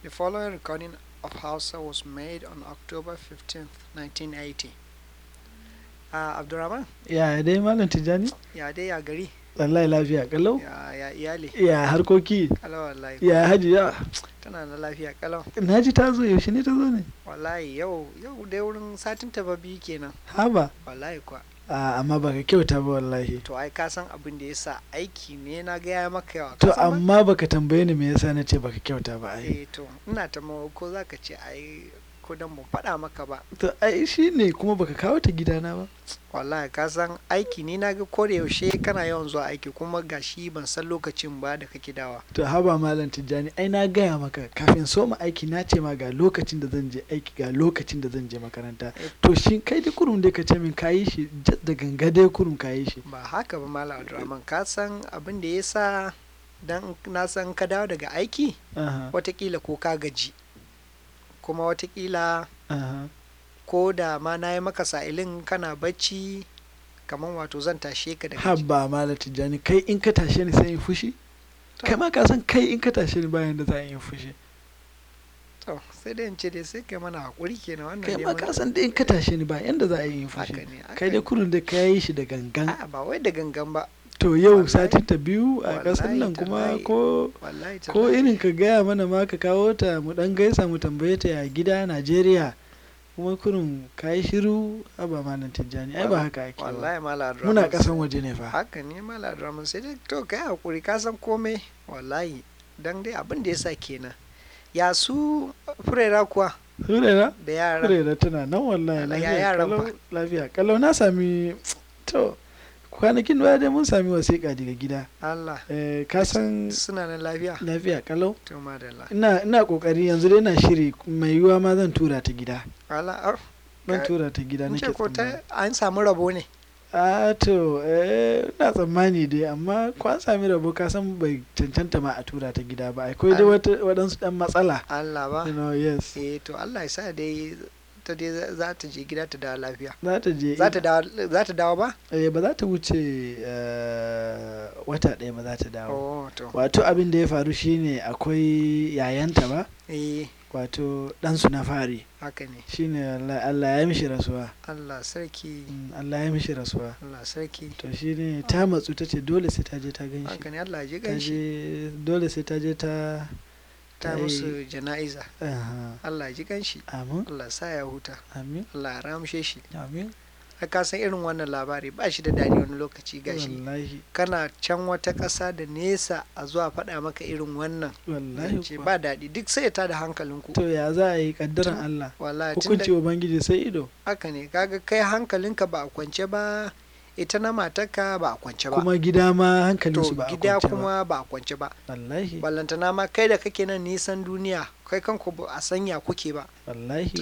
The following recording of Hausa was made on October 15th, 1980. Uh, Abdurrahman, ya dai malam tijjani ya dai ya gari, wallahi lafiya kalau ya, ya iyali, ya harkoki kalau wallahi, ya hajiya tana da lafiya kalau. na ji ta zo yaushe ne ta zo ne Wallahi yau, yau dai wurin satin ta ba biyu kenan. haba Wallahi kuwa. a amma baka kyauta ba wallahi To ai ka san abin da yasa aiki ne na gaya maka yawa. to ka san ba? amma baka tambaye ni me yasa na ce baka kyauta ba ai Eh to, ina ta ko za ka ce ai ko dan ban faɗa maka ba. to ai shine kuma baka kawo ta gidana ba wallahi ka san aiki ni na ga ko da yaushe kana yawan zuwa aiki kuma gashi ban san lokacin ba da kake dawa to haba malam tijjani ai na gaya maka kafin soma aiki na ce ma ga lokacin da zan je aiki ga lokacin da zan je makaranta to shin kai da kurum dai ka ce min kayi shi jas da ganga dai kurum kayi shi ba haka ba malam abdulrahman ka san abin da yasa dan na san ka dawo daga aiki aha watakila ko ka gaji kuma watakila aha ko da ma na yi maka sa'ilin kana bacci kamar wato zan tashe ka daga ji haba malam tijjani kai in ka tashe ni sai in fushi To. kai ma ka san kai in ka tashe ni bayan da za a yi fushi to sai dai in ce dai sai kai mana hakuri kenan wannan kai dai ma mun- ka san dai in ka tashe ni bayan da za a yi haka fushi ne haka kai dai ne. kurun da ka yi shi da gangan A'a, ba wai da gangan ba to yau wallahi- satin ta biyu a ƙasar wallahi nan kuma tallahi. ko wallahi ko tallahi. irin ka gaya mana ma ka kawo ta mu dan gaisa mu tambaye ta ya gida Najeriya kuma kurun ka yi shiru a ba malam tijjani ai ba haka ake ba wallahi malam muna Abdulrahman ƙasan waje ne fa haka ne malam Abdulrahman sai dai to kai hakuri ka san komai wallahi dan dai abin da yasa kenan ya su furera kuwa Hurera da yara Hurera tana nan wallahi Allah, ya lafiya yaran kalau fa. lafiya kalau na sami to kwanakin baya dai mun sami wasiƙa daga gida Allah eh, ka san suna nan lafiya lafiya kalau to madalla ina ina kokari yanzu dai na shiri mai yiwuwa ma zan tura ta gida Allah ar zan Ka- tura ta gida in nake ce ko tsammani ta an samu rabo ne a to eh, ina tsammani dai amma ko an sami rabo ka san bai cancanta ma a tura ta gida ba akwai dai An- wata waɗansu ɗan matsala Allah ba you know yes eh to Allah ya sa dai ta dai za- za ta je gida ta dawo lafiya za ta je za ta dawo za ta dawo ba eh, ba za ta wuce eh, wata ɗaya ba za ta dawo oh to wato abin da ya faru shine akwai yayanta ba eh wato ɗansu na fari haka ne shine wallahi Allah ya mishi rasuwa Allah sarki Mm, Allah ya mishi rasuwa Allah sarki to shine ta matsu ta ce dole sai ta je ta gan shi haka ne Allah ya ji ta ganshi je dole sai ta je ta ta yi- musu jana'iza Aha. Allah ya ji ganshi amin Allah ya sa ya huta amin Allah ya ramshe shi amin ai ka san irin wannan labari ba shi da daɗi wani lokaci gashi wallahi kana can wata ƙasa da nesa a zuwa faɗa maka irin wannan wallahi ce kuwa. ba daɗi duk sai ya tada hankalinku to ya za a yi kaddaran Tun- Allah wallahi tun da hukunci ubangiji sai ido haka ne kaga kai hankalinka ba a kwance ba ita na matarka ba a kwance ba kuma gida ma to hankalinsu ba a gida kwance ba kuma ba a kwance ba wallahi ballantana ma kai da kake nan nisan duniya kai kanku ba a sanya kuke ba wallahi